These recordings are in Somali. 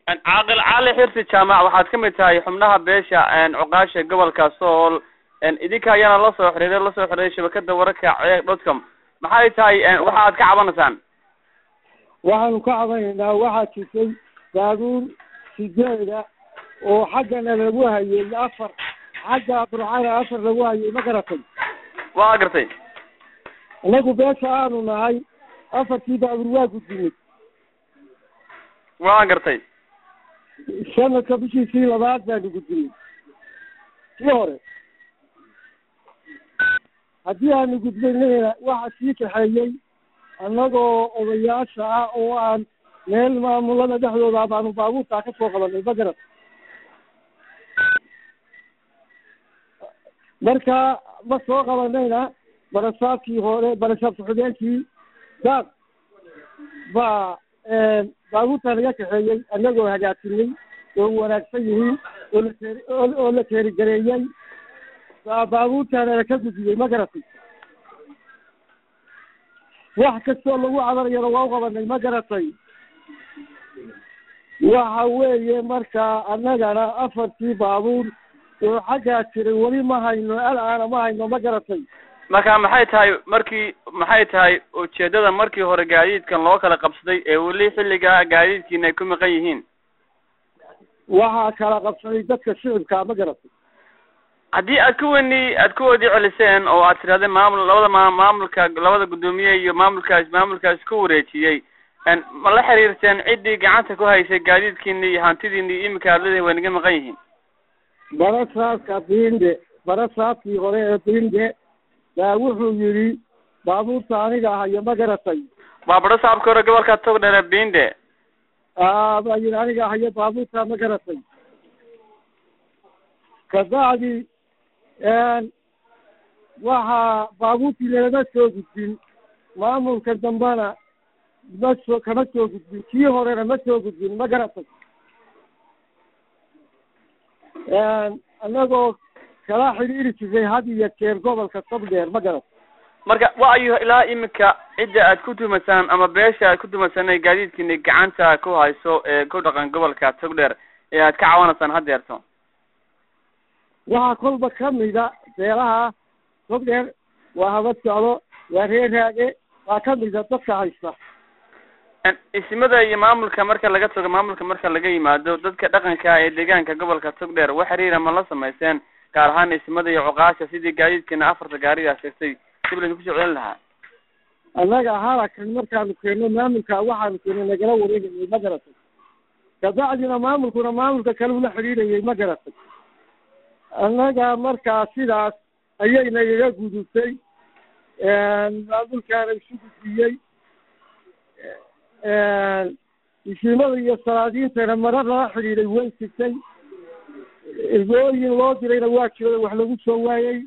caaqil cali xirsi jaamac waxaad ka mid tahay xubnaha beesha cuqaasha gobolka sool idinka ayaana la soo xiriiray la soo xiriiray shabakada wararka ceeg dotcom maxay tahay waxa aad ka cabanaysaan waxaanu ka cabanaynaa waxaa jirtay baabuur sideeda oo xaggana lagu hayay afar xagga burcana afar lagu hayay ma garatay waa gartay inagu beesha aanu nahay afartii baabuur waa gudbinay waa gartay sanadka bishiisii labaad baanu gudbinay kii hore haddii aanu gudbinayna waxa sii kaxeeyey annagoo odayaasha ah oo aan meel maamulada dhexdooda baanu baabuurtaa ka soo qabanay ma garat marka ma soo qabanayna barasaabkii hore barasaab ku-xigeenkii daaq baa baabuurtaa naga kaxeeyey annagoo hagaajinay oo wanaagsan yihiin oo la teeri oo la teerigareeyey baa baabuurtaana ka gudbiyey ma garatay wax kastoo lagu cabanayana waa u qabanay ma garatay waxa weeye marka annagana afartii baabuur oo xaggaa jiray weli ma hayno alaana ma hayno ma garatay marka maxay tahay markii maxay tahay ujeedada markii hore gaadiidkan loo kala qabsaday ee weli xilligaa gaadiidkiina ay ku maqan yihiin waxaa kala qabsaday dadka shicibkaa ma garatay haddii aad ku weni aad ku wadi celiseen oo aad tidhahdeen maamul labada ma maamulka labada guddoomiye iyo maamulkaas maamulkaas ku wareejiyey ma la xiriirteen ciddii gacanta ku haysay gaadiidkiini iyo hantidiini iyo iminka aad leedahay way naga maqan yihiin barasaabka binde barasaabkii hore ee binde baa wuxuu yidhi baabuurta aniga hayo ma garatay waa barasaabka hore gobolka togdhere binde a baa yidhi aniga hayo baabuurta ma garatay kabacdi waxaa baabuurtii lagama soo gudbin maamulka dambena ma soo kama soo gudbin kii horena ma soo gudbin ma garatay annagoo kala xidhiiri jiray had iyo jeer gobolka togdheer ma garatay marka waayo ilaa iminka cidda aad ku tumasaan ama beesha aad ku tumasaan inay gaadiidkiina gacanta ku hayso ee ku dhaqan gobolka togdheer ee aad ka cawanaysaan haddeerto waxaa kolba kamida beelaha togdheer waa habad socdo waa reer raage waa kamida dadka haysta isimada iyo maamulka marka laga tago maamulka marka laga yimaado dadka dhaqanka ee deegaanka gobolka togdheer wax xiriira ma la samayseen gaar ahaan isimada iyo cuqaasha sidii gaadiidkiina afarta gaarigaa sheegtay dib laydinku soo celin lahaa annaga halakan markaanu keenno maamulka waxaanu keeno nagala wareegayay ma garatay kabacdina maamulkuna maamulka kale ula xidhiidhayay ma garatay annaga markaa sidaas ayay nagaga gudubtay maamulkaana isu gudbiyey isiimada iyo salaadiintana mara lala xidhiidhay way sigtay ergooyin loo dirayna waa jiro wax lagu soo waayey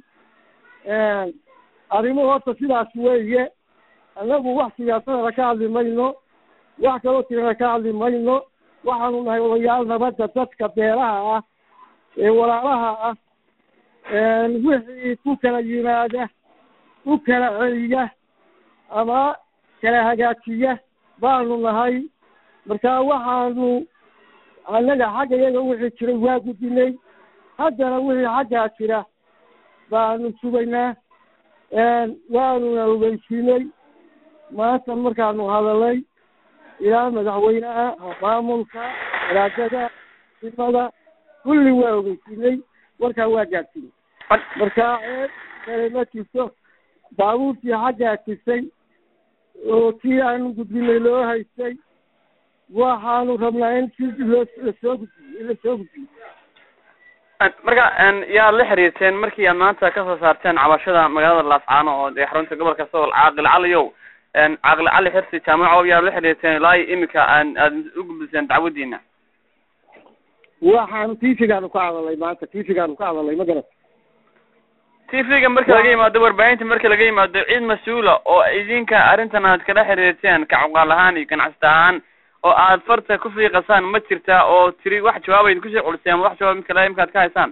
arrimo horta sidaas weeye annagu wax siyaasadana ka hadli mayno wax kaloo tirana ka hadli mayno waxaanu nahay odayaal nabadda dadka beelaha ah ee walaalaha ah wixii ku kala yimaada u kala celiya ama kala hagaajiya baanu nahay marka waxaanu annaga xagga iyaga wixii jiray waa gudinay haddana wixii xaggaa jira baanu sugaynaa waanuna ogeysiinay maanta markaanu hadalay ilaa madaxweynaha maamulka walaadada simada kulli waa ogeysiinay warkaa waa gaadsiinay marka ceeb kale ma jirto baabuurtii xaggaa jirtay oo tii aanu gudbinay loo haystay waxaanu rabnaa in si loo lasoo gudbiyo in lasoo gudbiyo marka yaad la xiriirteen markii aad maanta kasoo saarteen cabashada magaalada laascaano oo ee xarunta gobolka sool caaqil caliyow caaqil cali xirsi jaamaco yaad la xiriirteen ilaa iminka aan aad u gudbiseen dacwadiina waxaanu tiifigaanu ka hadalay maanta tiifigaanu ka hadalay ma garat tvga marka laga yimaado warbaahinta marka laga yimaado cid mas-uula oo idinka arrintan aad kala xiriirteen ka cuqaal ahaan iyo ganacsata ahaan oo aad farta ku fiiqasaan ma jirtaa oo tiri wax jawaab ayd kusoo celiseen wax jawaab midka imika ad ka haysaan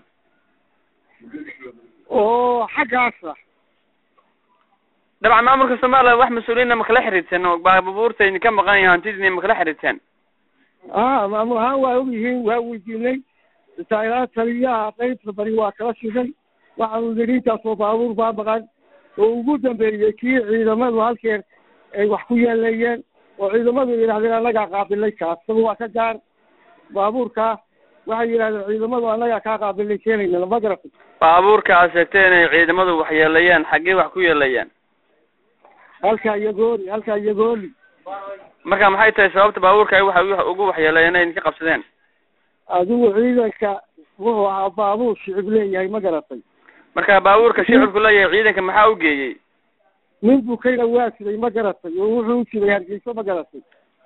oo xaggaasa dabcan maamulka somaliland wax mas-uuliyiinna makala xiriirteen oo baabuurta idinka maqan yahay hantidiina makala xiriirteen a maamul ahaan waa og yihiin waa weydiinay xitaa ilaa taliyaha qaybta bari waa kala shiday waxaanu nidhi intaasoo baabuur baa maqan oo ugu dambeeyey kii ciidamadu halkeen ay wax ku yeeleeyeen oo ciidamadu yidhahdeen annagaa qaabilay kaas isaga waa ka gaar baabuurkaa waxay yidhahdeen ciidamadu annagaa kaa qaabilay keenayna ma garatay baabuurka aad sheegtay inay ciidamadu wax yeelayaan xaggee wax ku yeelayaan halkaa yagooli halkaa yagooli marka maxay tahay sababta baabuurka ay waxa ugu waxyeeleeyeen inay idinka qabsadeen adigu ciidanka wuxuu ahaa baabuur shicib leeyahay ma garatay marka baabuurka shicibku leeyahay ciidanka maxaa u geeyey nin bukayna waa jiray ma garatay oo wuxuu u jiray hargeyso ma garatay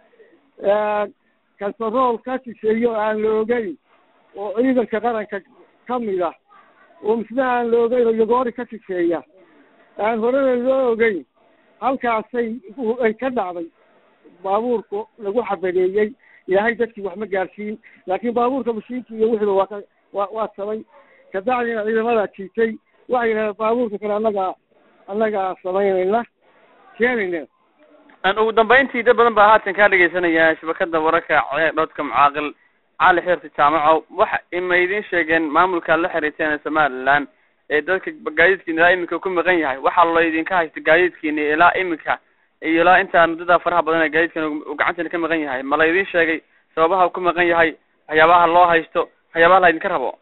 kantarool ka shisheeyo aan la ogeyn oo ciidanka qaranka ka mid ah oo misna aan la ogeyn oo yagoori ka shisheeya aan horena loo ogeyn halkaasay ay ka dhacday baabuurku lagu xabadeeyey ilaahay dadkii wax ma gaarsiin laakiin baabuurka mashiinki iyo wixiiba waa ka waa waa sabay kabacdina ciidamadaa jiitay waxay yidhahdeen baabuurka kale annagaa annagaa samaynayna keenayna an ugu dambeyntii dad badan baa haatan kaa dhegeysanaya shabakada wararka ceer dhoodka mucaaqil cali xeerta jaamaco waxa ima idiin sheegeen maamulka la xiriirteen ee somaliland ee dadka gaadiidkiina ilaa iminka ku maqan yahay waxaa la idinka haysta gaadiidkiina ilaa iminka iyo ilaa intaa muddada faraha badan ee gaadiidkan uu gacantiina ka maqan yahay ma la idiin sheegay sababaha uu ku maqan yahay waxyaabaha loo haysto waxyaabaha la idinka rabo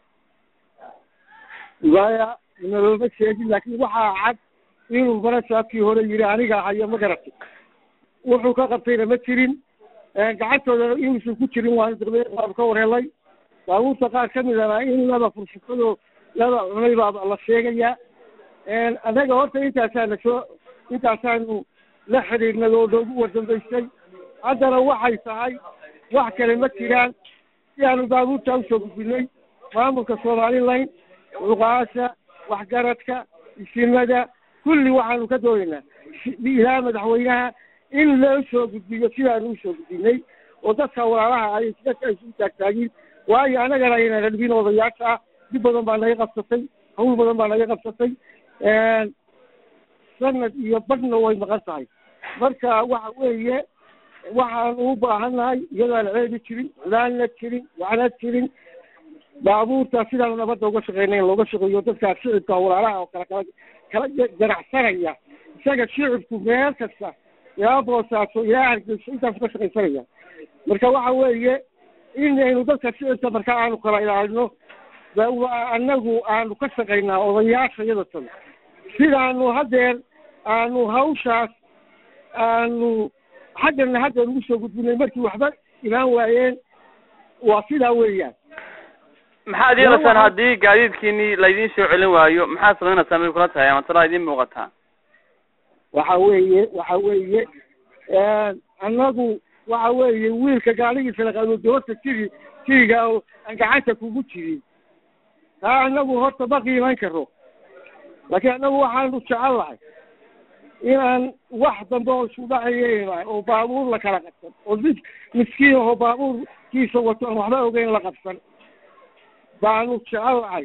maya nalooma sheegin laakiin waxaa cad inuu barasaabkii hore yidhi aniga hayo ma garatay wuxuu ka qabtayna ma jirin gacantooda inuusan ku jirin waanu daqbe waanu ka warhelay baabuurta qaar ka midana in laba fursatadoo laba cunay baa la sheegayaa annaga horta intaasaana soo intaasaanu la xidhiidhnay oo noogu wardambaysay haddana waxay tahay wax kale ma jiraan si aanu baabuurta usoo gudbinay maamulka somaliland cuqaasha waxgaradka isimada kulli waxaanu ka doonaynaa ilaa madaxweynaha in loo soo gudbiyo sidaanu usoo gudbinay oo dadka walaalaha ay dadka isu taagtaagin waayo annagana ayna radbin odayaasha ah dib badan baa naga qabsatay hawl badan baa naga qabsatay sanad iyo badhna way maqan tahay marka waxa weeye waxaanu u baahannahay iyadaan ceebi jirin culaanna jirin waxna jirin baabuurta sidaanu nabadda uga shaqeynay in looga shaqeeyo dadkaa shicibka walaalaha oo kala kala kala ganacsanaya isaga shicibku meel kasta ilaa boosaaso ilaa hargeyso intaasu ka shaqaysanaya marka waxa weeye inaynu dadka shicibka marka aanu kala ilaalino annagu aanu ka shaqaynaa odayaasha iyada tan sidaanu haddeer aanu hawshaas aanu xaggana hadda ugu soo gudbinay markii waxba imaan waayeen waa sidaa weeyaan maxaad yeelaysaan haddii gaadiidkiini laydin soo celin waayo maxaad samaynaysaa may kula tahay ama talaa idiin muuqataa waxa weeye waxa weeye annagu waxa weeye wiilka gaaligiisa laqaano doorta jiri jiriga oo aan gacanta kugu jirin taa annagu horta ma qiiman karo laakiin annagu waxaanu jecel lahay inaan wax dambe oo isku dhacayeyn oo baabuur la kala qabsan oo mid miskiin oo baabuurkiisa wato aan waxba ogeyn la qabsan baanu jecel lahay